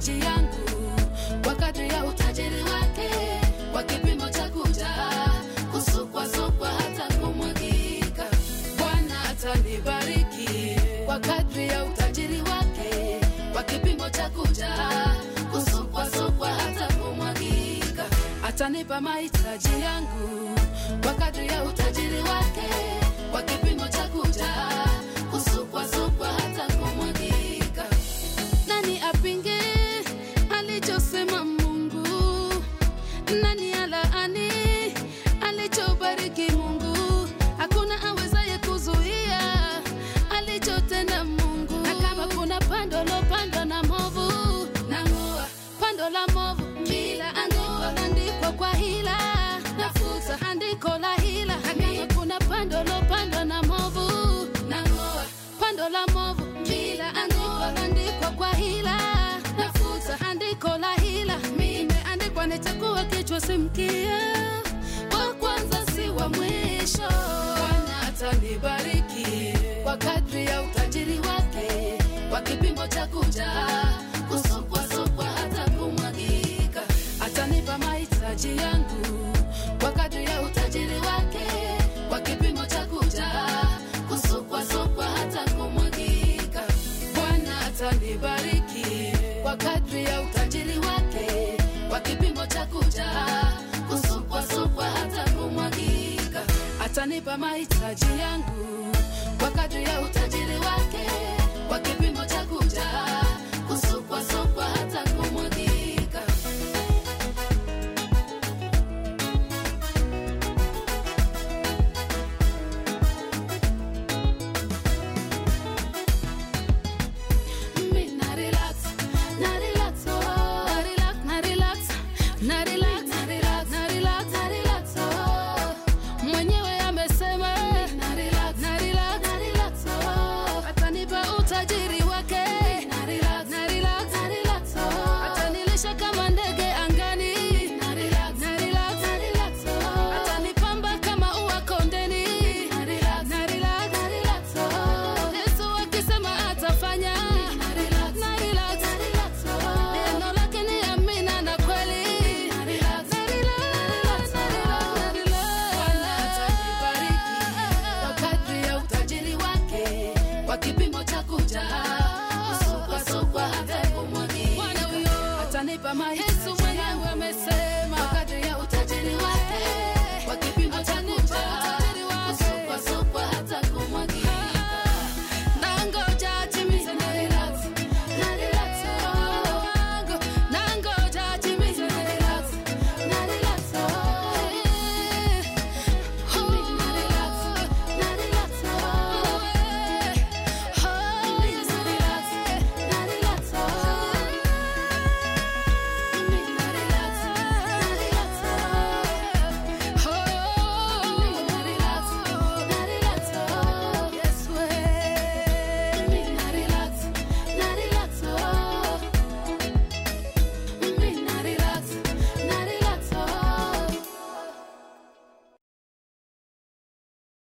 mahitaji yangu kwa kadri ya utajiri wake, kwa kipimo cha kujaa, kusukwasukwa hata kumwagika. Bwana atanibariki kwa kadri ya utajiri wake, kwa kipimo cha kujaa, kusukwasukwa hata kumwagika. Atanipa mahitaji yangu kwa kadri ya utajiri wake, kwa kipimo cha kujaa, kusukwasukwa hata kumwagika. Nani apinge alichosema Mungu? Nani alaani alichobariki Mungu? Hakuna awezaye kuzuia alichotenda Mungu. Na kama kuna pando lopandwa na movu, nang'oa pando la movu, kila andiko andikwa kwa hila, nafuta andiko la hila. Na kama kuna pando lopandwa na movu, nang'oa pando la movu, kila andiko andikwa kwa hila, nafuta andiko la hila. Imeandikwa nitakuwa kichwa si mkia, wa kwanza si wa mwisho. Bwana atanibariki kwa kadri ya utajiri wake, kwa kipimo cha kujaa, kusukwasukwa hata kumwagika. Atanipa mahitaji yangu kwa kadri ya utajiri wake, kwa kipimo cha kujaa, kusukwasukwa hata kumwagika. Bwana atanibariki kwa kadri ya utajiri wake, kwa kipimo cha kujaa, kusukwasukwa hata kumwagika. Atanipa mahitaji yangu kwa kadri ya utajiri wake, kwa kipimo cha kujaa, kusukwasukwa hata kumwagika. Mi na relax, na relax, oh. Na relax, na relax, na relax, na relax, na relax, na relax, oh. Mwenyewe amesema na relax, na relax, na relax, oh. Atanipa utajiri wake na relax, na relax, na relax, oh. Atanilisha kama ndege angani na relax, na relax, na relax, oh. Atanipamba kama ua kondeni na relax, na relax, na relax, oh. Yesu akisema atafanya na relax, na relax, na relax, oh. Neno lake ni amina na kweli na relax, na relax, na relax, na relax. Bwana atanibariki kwa kadri ya utajiri wake, kwa kipimo cha kujaa, kusukwasukwa hata kumwagika. Atanipa mahitaji